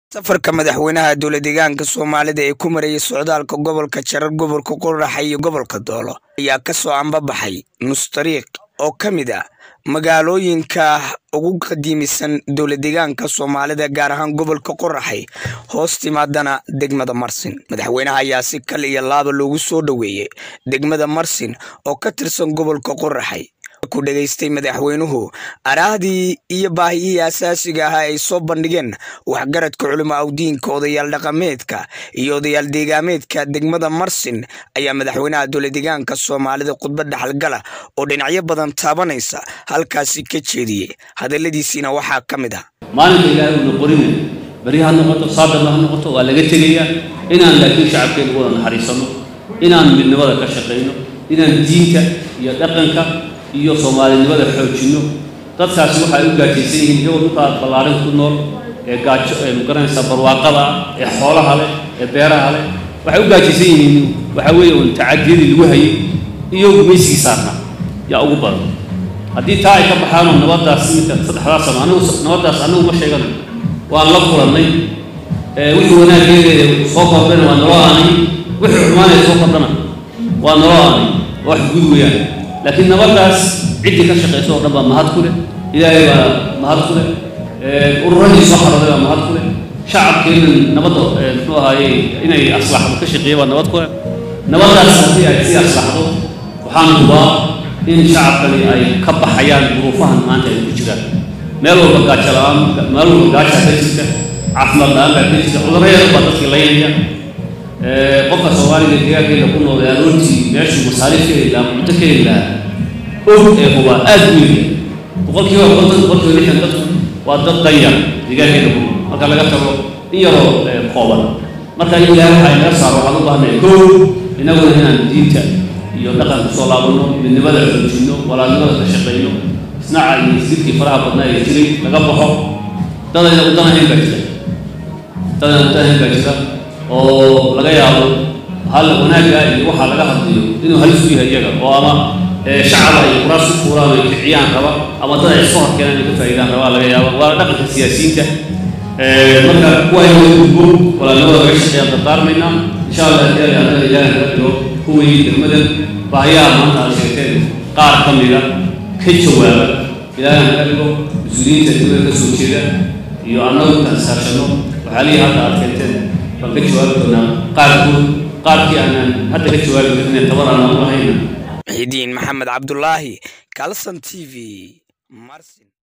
safarka madaxweynaha dowla deegaanka soomaalida ee ku marayay socdaalka gobolka jarar gobolka qoraxa iyo gobolka doolo ayaa kasoo ambabaxay nustariiq oo ka mid ah magaalooyinka ugu qadiimisan dowla deegaanka soomaalida gaar ahaan gobolka qoraxay hoos timaadana degmada marsin madaxweynaha ayaa si kal iyo laaba loogu soo dhoweeyey degmada marsin oo ka tirsan gobolka qoraxay ku dhegaystay madaxweynuhu araahdii iyo baahiyihii asaasiga ahaa ay soo bandhigeen waxgaradka culimo awdiinka odayaal dhaqameedka iyo odayaal deegaameedka degmada marsin ayaa madaxweynaha dowla deegaanka soomaalida khudbad dhaxalgala oo dhinacyo badan taabanaysa halkaasi ka jeediyey hadaladiisiina waxaa ka mid ah maalinka ilaahay uuna qorina beri ha noqoto saadaba ha noqoto waa laga tegayaa inaan laakiin shacabkeena wada naxariisano inaan midnimada ka shaqayno inaan diinta iyo dhaqanka iyo soomaalinimada xoojinno dadkaasi waxay u gaajaysan yihiin iyagoo dhulkaa ballaarin ku nool ee gaajo ee magaranaysaa barwaaqada ah ee xoolaha leh ee beeraha leh waxay u gaajaysan yihiin waxaa weeye un tacadiyadii lagu hayay iyo gumaysigii saarnaa yaa ugu badan haddii taa ay ka baxaanoo nabaddaas iminka saddexdaa sano anigu nabaddaas anigu ma sheeganayo waan la kulannay wixii wanaaggeeda soo kordhana waa naloo aanay wixii xumaanaya soo kordhana waa naloo aanay waa wax gud weeyaan laakiin nabaddaas ciddii ka shaqaysa oo dhan baa mahad ku leh ilaahay baa mahad ku leh ururadii soo xarooday baa mahad ku leh shacabkeenan nabadda muxuu ahaaye inay aslaxdo ka shaqeeya baa nabad ku leh nabaddaas haddii ay sii aslaxdo waxaan hubaa in shacabkani ay ka baxayaan duruufahan maanta ay ku jiraan meel walba gaajo la-aan meel walba gaajaa ka jirta caafimaad la-aan baa ka jirta cudurro yar baa dadkii laynaya qofka soomaaliga deegaankeeda ku nool ee aroortii meeshuu masaariif ka heli lahaa cunto ka heli lahaa og ee hubaa aad u weyn boqolkiiba konton boqolkiiba lixdan dadku waa dad danyar deegaankeeda ku nool marka laga tago in yaroo kooban marka in ilaahay waxaa inaga saaro waxaan u baahnay kow inaguna inaan diinta iyo dhaqanka soo laabano midnimada xoojinno walaalnimada ka shaqayno isnaca iyo isdilkii faraha badnaa ee jiray laga baxo dadayna udanahayn baa jira dadayna udanahayn baa jira oo laga yaabo hal wanaagga iyo waxaa laga hadlayo inuu halis u yahay iyaga oo ama shacaba ay kuraas ku fuuraan ay kiciyaan raba ama dad ay iska horkeenaan ay ka faa'iidaan rabaa laga yaabo waa dhaqanka siyaasiyiinta marka kuwa ay wada gudbo walaalnimada laga shaqeeyaan dardaarmaynaa insha allah haddii ay anaga ilaahay naga dhigo kuwii degmadan baahiyaha maanta aad sheegteen qaar ka mida ka jawaaba ilaahay naga dhigo mas-uuliyiinta degmada ka soo jeeda iyo annagu intaan saashano waxaalihii hadda aad keenteen baan ka jawaabi doonaa qaarkood qaarkii aanaan hadda ka jawaabi karin tabar aanaan u lahayna muxidiin maxamed cabdulaahi kalson t v marsin